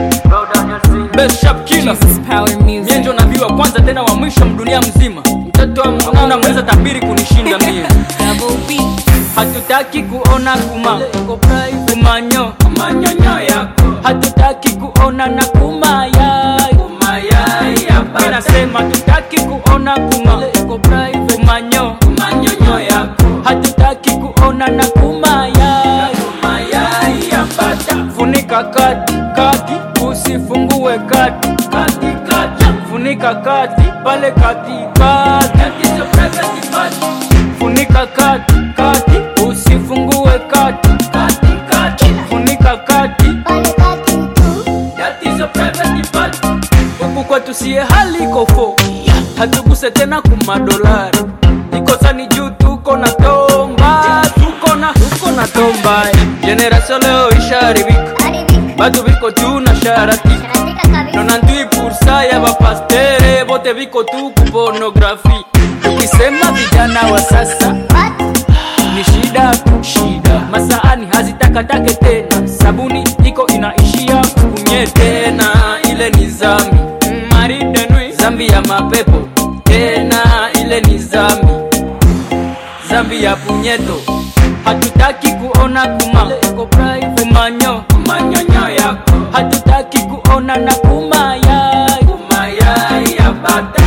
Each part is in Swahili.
Best sharp killer Jesus power mie music. ndio nabii wa kwanza tena wa mwisho mdunia mzima mtoto wa mwana mweza tabiri kunishinda mie Double B. hatutaki kuona kuma kumanyo manyonyo yako hatutaki kuona na kumayai Mimi nasema hatutaki kuona kuma kumanyo manyonyo yako hatutaki kuona na kumayai funika kati kati usifungue kati kati kati funika kati pale kati kati funika kati kati usifungue kati kati kati funika kati huku kwetu siye hali kofo hatuguse tena kumadolari ikosani juu tuko na tomba tuko na tuko na tomba generasio leo isharibika batu biko tu na sharati nona ndui pursa ya bapastere bote biko tu kupornografi ukisema vijana wa sasa ni shida tu shida masaani hazitakatake tena sabuni iko inaishia kunye tena ile ni zambi maridenwi zambi ya mapepo tena ile ni zambi zambi ya punyeto hatutaki kuona kuma kumanyo manyonyo yako hatutaki kuona na kumayai kumayai ya bata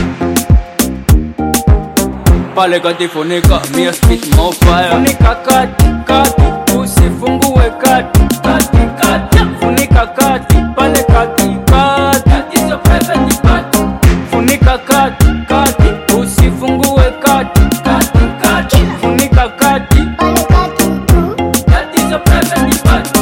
pale kati funika mia spit more fire funika kati kati usifungue kati kati kati funika kati pale kati kati tatizo private party funika kati kati usifungue kati kati kati funika kati tatizo private party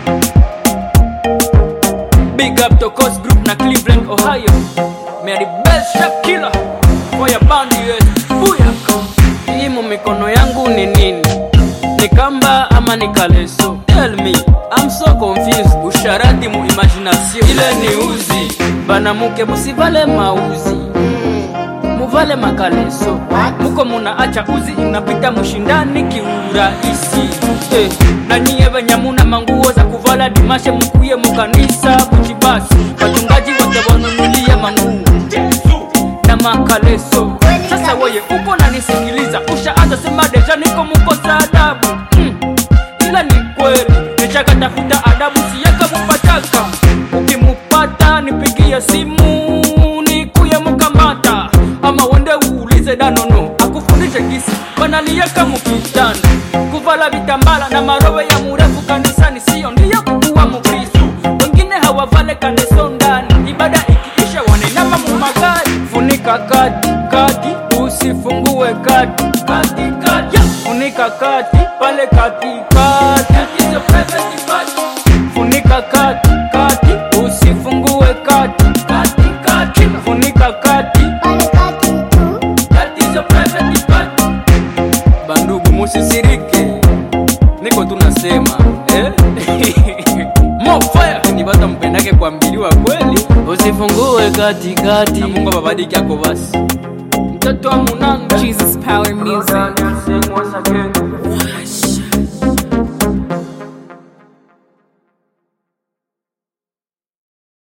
Big up to Coast Group na Cleveland, Ohio. Mary Best Sharp Killer for your band yes. Buyaka. Hii mu mikono yangu ni nini? Ni kamba ama ni kaleso? Tell me, I'm so confused. Usharati mu imagination. Ile ni uzi. Banamuke musivale mauzi. Muvale makaleso. Muko munaacha uzi inapita mushindani kiurahisi. Eh, na nyie banyamuna manguo za kuvala dimashe mukuye mukanisa kuchibasi. Wachungaji wote wanunulie manguo na makaleso. Sasa weye uko nanisikiliza, ushaanza sema deja niko mukosa adabu mm. Ila ni kweli nishakatafuta adabu, siyaka mupataka. Ukimupata nipigie simu nikuye mukamata, ama wende uulize danono akufundishe gisi wanalieka mukitanda kuvala vitambala na marowe ya murefu kanisani, siyo ndiyo kuwa mukristo. Wengine hawavale kaneso ndani, ibada ikiisha wanainama mumagari. Funika kati kati, usifungue kati kati kati, funika kati pale kati kati, tatizo private party. Funika kati kati, usifungue kati kati kati, funika kati, tatizo private party. Bandugu musisirike, niko tunasema eh? More fire ni bata mpendake kuambiliwa kweli, usifungue katikati na Mungu ababadiki ako basi. Mtoto wa munanga Jesus power music. Sing once again.